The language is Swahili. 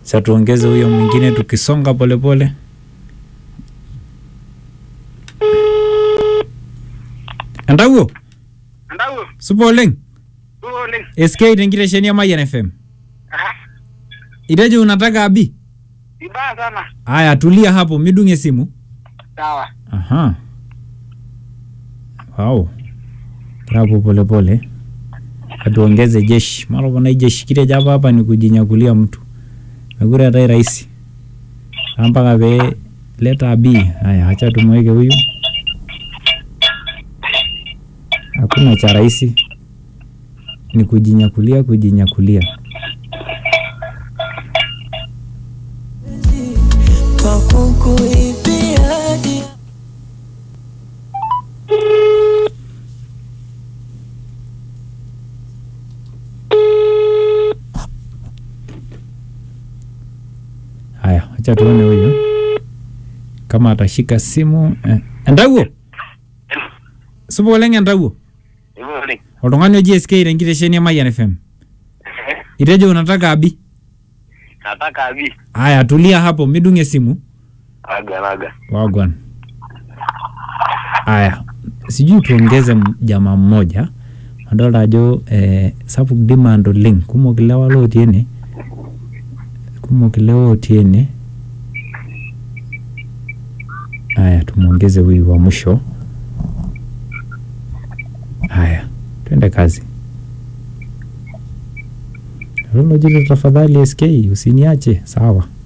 Cha tuongeze huyo mwingine tukisonga polepole. Entawuo, Ndau, supa oleng. duo oleng. SK tenkitesheni ya Mayian FM. Ah, Itejo unataka abi? Vibaya sana. Aya, tulia hapo, midunge simu. Sawa. Aha. Wow. Trapo pole pole. Atuongeze jeshi. Mara kuna jeshi kile japa hapa ni kujinyakulia mtu. Mekure hata rahisi. Mpaka pe leta abi. Haya, acha tumweke huyu. Hakuna cha rahisi. Ni kujinyakulia kujinyakulia. Haya, acha tuone huyu kama atashika simu. Eh, Entawuo, supa oleng Entawuo. Hivyo oleng. Oltung'ani oji SK tenkitesheni ya Mayian FM. Itejo unataka abi? Nataka abi. Haya, tulia hapo, midunge simu. Aga naga. Wagwan. Haya, sijui tuongeze m- jamaa mmoja adolta ajo eh, sapuk demand oleng kumok ilewa lotii ene kumok ilewa otii ene haya tumwongeze huyu wa mwisho haya twende kazi lolojito tafadhali sk usiniache sawa